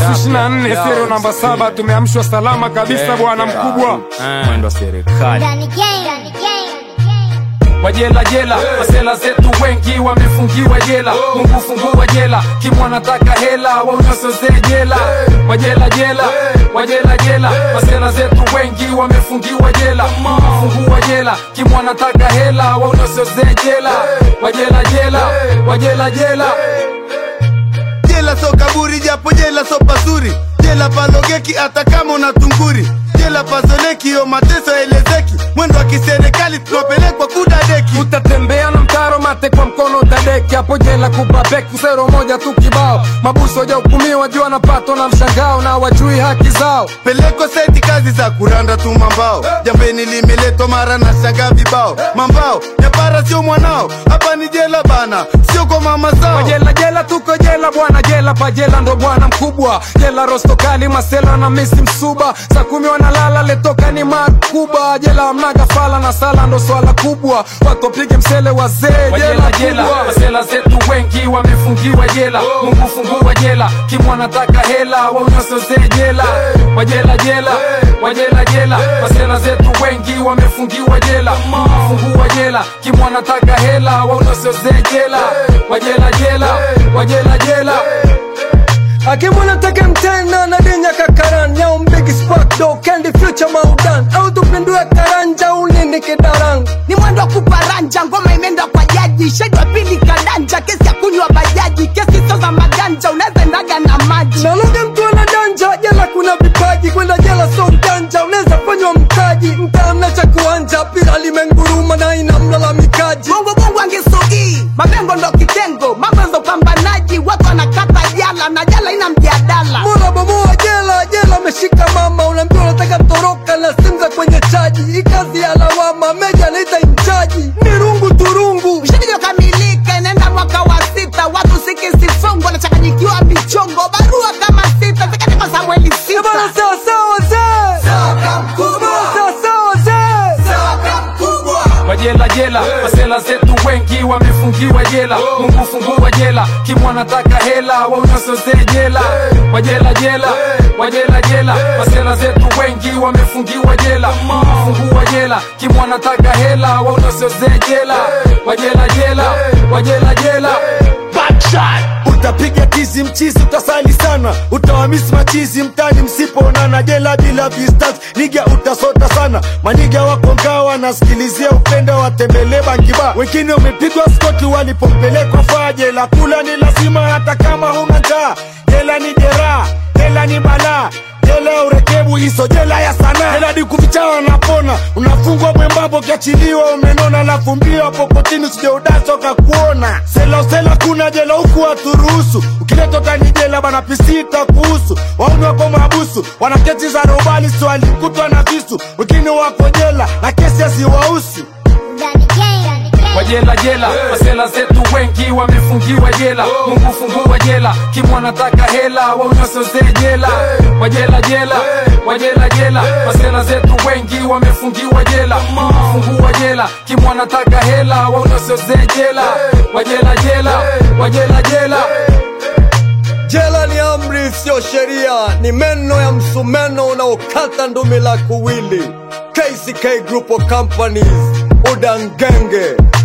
nusu ishirini na nne sero namba saba tumeamshwa salama kabisa bwana mkubwa mwendo wa serikali Danny Gang. Danny Gang. wajela jela masela zetu wengi wamefungiwa jela mungu fungua jela kimwanataka hela waunasozee jela wajela jela wajela jela masela zetu wengi wamefungiwa jela mungu fungua jela kimwanataka hela waunasozee jela wajela jela wajela jela jela so kaburi japo jela so pazuri jela palogeki hata kama una tunguri jela pazoleki yo mateso elezeki mwendo wa kiserikali tunapelekwa kudadeki utatembea na mtaro mate kwa mkono utadeki hapo jela kubabeki sero moja tu kibao mabuso wajahukumiwa juu wanapatwa na mshangao na wajui haki zao peleko seti kazi za kuranda tu mambao jambeni limeletwa mara na shanga vibao mambao nyapara sio mwanao hapa ni jela bana sio kwa mama zao jela jela tuko jela bwana jela pa jela ndo bwana mkubwa jela rostokali masela na misi msuba saa kumi wanalala letoka ni makuba jela mnaga fala na sala ndo swala kubwa watu wapige msele wazee jela jela masela zetu wengi wamefungiwa jela mungu fungua jela kimwanataka hela waunasozee jela wajela jela wajela jela masela zetu wengi wamefungiwa jela mungu fungua jela kimwanataka hela waunasozee jela wajela jela wajela jela akimwana take mtena na dinya kakaran nyao mbigi spark do candy future maudan au tupindue karanja unini kidarang ni mwendo wa kuparanja ngoma imeenda kwa jaji shedi wa pili kadanja kesi ya kunywa bajaji kesi sio za maganja unaweza endaga na maji naloga mtu ana danja jela kuna vipaji kwenda jela so mjanja unaweza fanywa mtaji mtaamna cha kuanja pira limenguruma na ina mlalamikaji bongo bongo angesogii mapengo ndo kitengo mambo ndo pambanaji watu wanakata jala na jala ina mjadala Mola bomoa jela jela ameshika mama unaambiwa unataka toroka na simu za kwenye chaji hii kazi ya lawama meja anaita inchaji ni rungu turungu ushilijokamilika inaenda mwaka wa sita watu sikisifungo wanachanganyikiwa michongo barua kama sita zikandikwa samueli Eh bana sita sawa sawa zee sawa sawa zee wajela jela masela zetu wengi wamefungiwa jela mungu fungua jela kimwanataka hela waunasozee jela wajela jela wajela jela masela zetu wengi wamefungiwa jela mungu fungua jela kimwanataka hela waunasozee jela wajela jela wajela jela utapiga tizi mchizi utasali sana utawamisi machizi mtani msipoonana jela bila vistas niga utasota sana maniga wako ngawa nasikilizia upendo watembelee bangiba wengine wamepigwa skoti walipompelekwa faa jela kula ni lazima hata kama huna njaa jela ni jeraha jela ni balaa jela ya urekebu hiso jela ya sanaa jela di kuficha wanapona unafungwa mwembambo ukiachiliwa umenona alafu mbio hapo kotini sijeudasoka kuona sela usela kuna jela huku waturuhusu ukileta tani jela bana pisita kuhusu wauni wako mabusu wana kesi za robali si walikutwa na visu wengine wako jela na kesi asiwahusu Danny Gang. Danny Gang. wajela jela masela zetu wengi wamefungiwa jela mungu fungua jela kimwanataka hela waunasozee jela wajela jela wajela jela masela zetu wengi wamefungiwa jela mungu fungua jela kimwanataka hela waunasozee jela wajela jela wajela jela jela ni amri siyo sheria ni meno ya msumeno unaokata ndumi la kuwili kck group of companies udangenge